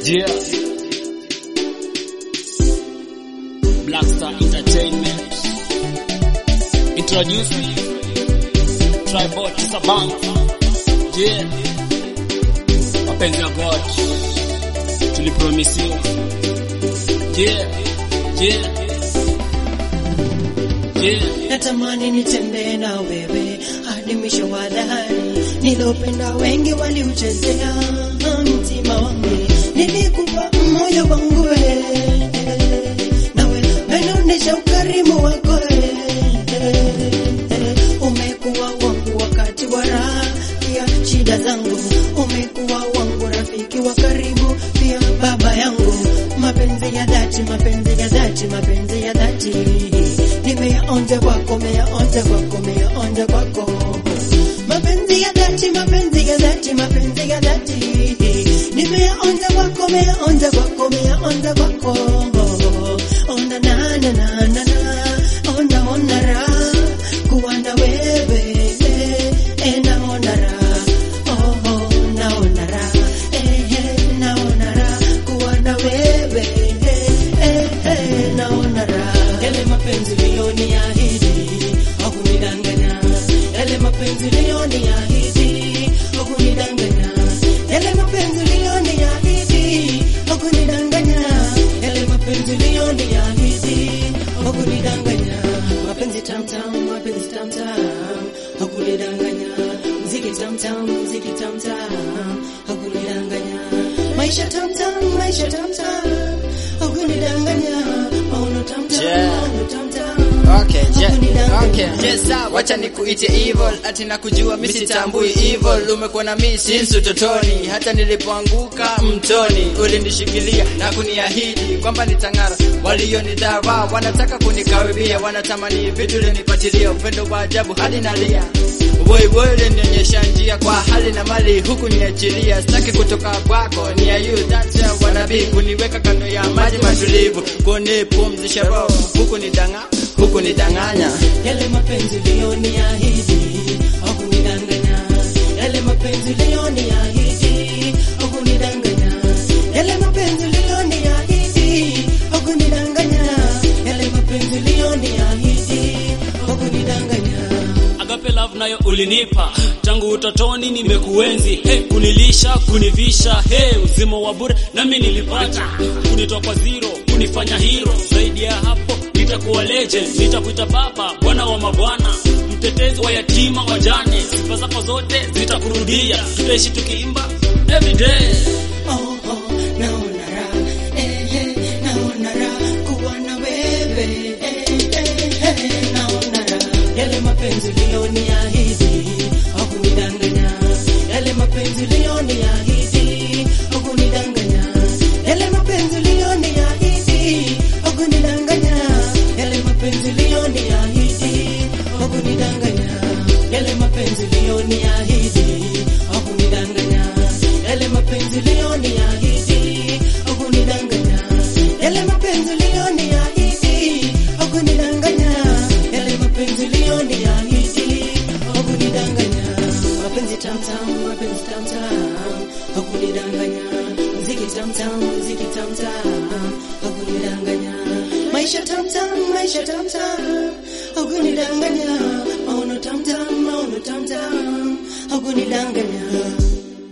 Yeah. Black Star Entertainment. Introducing Tribal Kisabang. Yeah. Wapenzi wa God. Tulipromisiwa. Yeah. Yeah. Yeah. natamani nitembee na wewe hadi mwisho wa dahari. Nilopenda wengi waliuchezea mtima wangu, nilikupa moyo wangu wewe, nawe umeonyesha ukarimu wako wewe. Umekuwa wangu wakati wa raha, pia shida zangu. Umekuwa wangu rafiki wa karibu, pia baba yangu. Mapenzi ya dhati, mapenzi ya dhati, mapenzi ya dhati nimeyaonja kwako, meyaonja kwako, meyaonja kwako. Mapenzi ya dhati, mapenzi ya dhati, mapenzi ya dhati nimeyaonja kwako, meyaonja kwako, meyaonja kwako. Ona na na na na na, ona ona raha kuwa na wewe, eh, naona raha, oh oh, naona raha, eh eh, naona raha kuwa na wewe, eh eh, naona raha. Yale mapenzi uliyoniahidi hakunidanganya, yale mapenzi uliyoniahidi hakunidanganya, yale mapenzi uliyoniahidi hakunidanganya, yale mapenzi uliyoniahidi hakunidanganya, mapenzi tamtam, mapenzi tamtam hakunidanganya, mziki tamtam, mziki tamtam hakunidanganya, maisha tamtam, maisha tamtam hakunidanganya, maono tamtam, Yeah. maono tamtam Okay, yeah, hakunidanganya. okay. Yes, sir. Wacha nikuite evil, ati nakujua mimi sitambui evil. Umekuwa na mimi since utotoni, hata nilipoanguka mtoni ulinishikilia na kuniahidi kwamba nitang'ara. Walionidharau wanataka kunikaribia, wanatamani vitu ulinipatilia, upendo wa ajabu hadi nalia. Boy boy ulinionyesha njia kwa hali na mali, huku niachilia, sitaki kutoka kwako, ni ya you that's why wanna be, kuniweka kando ya maji matulivu, kunipumzisha roho, huku nidanga, huku nidanganya. Yale mapenzi uliyoniahidi hakunidanganya, yale mapenzi uliyoniahidi hakunidanganya, yale mapenzi uliyoniahidi hakunidanganya, yale mapenzi uliyoniahidi hakunidanganya. Agape love nayo ulinipa tangu utotoni, nimekuenzi hey, kunilisha kunivisha hey, uzima wa bure nami nilipata, kunitoa kwa zero kunifanya hero. Zaidi ya hapo nitakuwa legend, nitakuita baba, bwana wa mabwana, mtetezi wa yatima wajane. Sifa zako zote zitakurudia, tutaishi tukiimba everyday. Oh, oh, naona raha, eh, eh, naona raha kuwa na wewe, eh, eh, eh, naona raha. Yale mapenzi uliyoniahidi hakunidanganya, yale mapenzi uliyoniahidi hakunidanganya, yale mapenzi uliyoniahidi hakunidanganya, yale mapenzi uliyoniahidi hakunidanganya, yale mapenzi uliyoniahidi hakunidanganya, yale mapenzi uliyoniahidi hakunidanganya, yale mapenzi uliyoniahidi hakunidanganya, yale mapenzi uliyoniahidi hakunidanganya, mapenzi tamtam, mapenzi tamtam hakunidanganya, mziki tamtam, mziki tamtam hakunidanganya, maisha tamtam, maisha tamtam hakunidanganya, maono tamtam, maono tamtam hakunidanganya.